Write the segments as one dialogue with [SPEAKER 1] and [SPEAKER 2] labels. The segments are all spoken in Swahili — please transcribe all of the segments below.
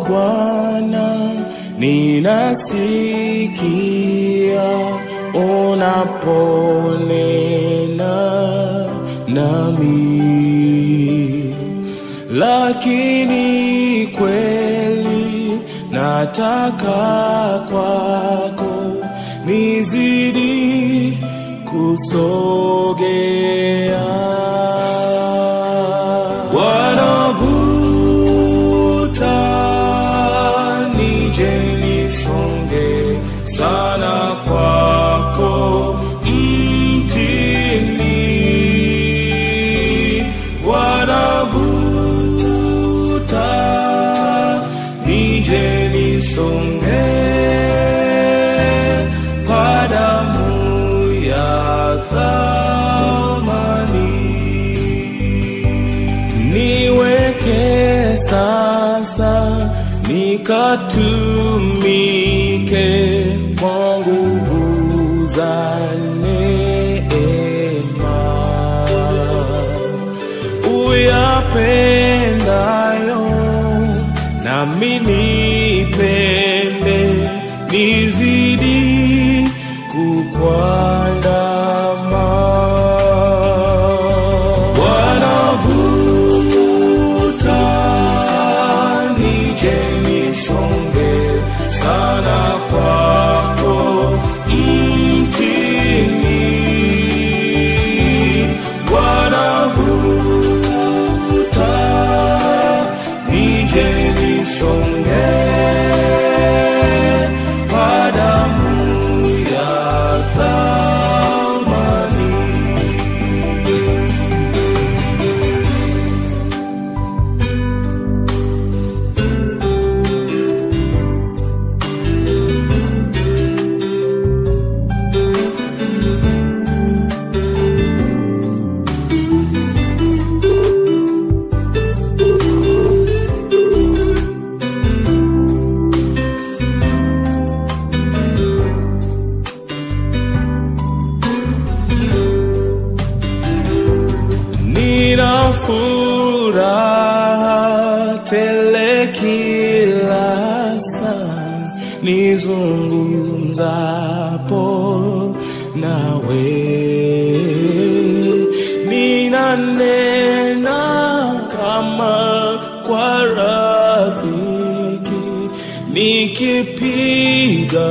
[SPEAKER 1] Bwana, ninasikia unaponena nami, lakini kweli nataka kwako nizidi kusogea. Wanavuta nije nisonge sana kwako mtini, wanavuta nije nisonge kwa damu ya thamani niweke sasa nikatumike kwa nguvu za neema uyapendayo nami nipende nizidi kukwandama wanavuta nije nisonge sana kwako mtini wanavuta nije nisonge kwa damu ya thamani Nina furaha tele kila saa nizungumzapo nawe, ninanena kama kwa rafiki, nikipiga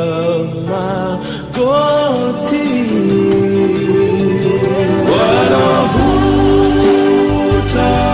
[SPEAKER 1] magoti wanavuta